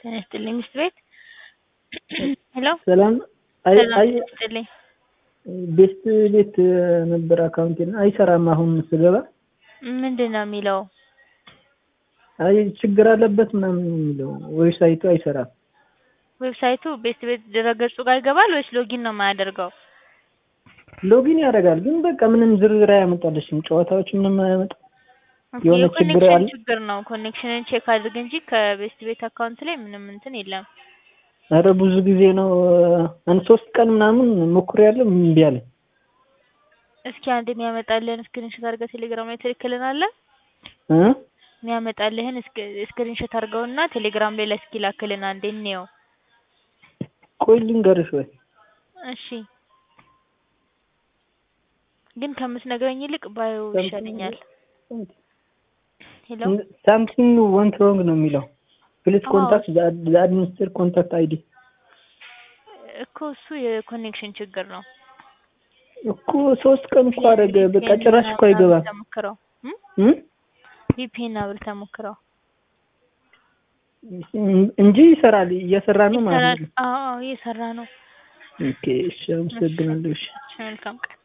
ጤና ይስጥልኝ ሚስት ቤት ሄሎ ሰላም አይ ሰላም አይ ጤና ይስጥልኝ ቤስት ቤት ነበር አካውንቴ እና አይሰራም አሁን ስገባ ምንድን ነው የሚለው አይ ችግር አለበት ምናምን ነው የሚለው ዌብሳይቱ አይሰራም ዌብሳይቱ ቤስት ቤት ድረገጹ ጋር ይገባል ወይስ ሎጊን ነው የማያደርገው ሎጊን ያደርጋል ግን በቃ ምንም ዝርዝር አያመጣልሽም ጨዋታዎች ምንም አያመጣም የሆነ ችግር የኮኔክሽን አለ ችግር ነው ኮኔክሽንን ቼክ አድርግ እንጂ ከቤስት ቤት አካውንት ላይ ምንም እንትን የለም ኧረ ብዙ ጊዜ ነው አንድ ሶስት ቀን ምናምን ሞክሬያለሁ እምቢ አለኝ እስኪ አንድ የሚያመጣልህን ስክሪንሾት አድርገህ ቴሌግራም ላይ ትልክልናለህ እ የሚያመጣልህን ስክሪንሾት አድርገውና ቴሌግራም ላይ ለእስኪ ላክልን አንዴ እንየው ቆይ ልንገርሽ ወይ እሺ ግን ከምትነግረኝ ይልቅ ባየው ይሻለኛል ሄሎ ሳምቲንግ ወንት ሮንግ ነው የሚለው ፕሊዝ አዎ። ኮንታክት ዘ አድሚኒስትር ኮንታክት አይዲ እኮ እሱ የኮኔክሽን ችግር ነው እኮ ሶስት ቀን እኮ አደረገ በቃ ጭራሽ እኮ አይገባም ተሞክረው እ ቪፒኤን አብረህ ተሞክረው እንጂ ይሰራል እየሰራ ነው ማለት ነው አዎ እየሰራ ነው ኦኬ እሺ አመሰግናለሁ እሺ እሺ መልካም ቀን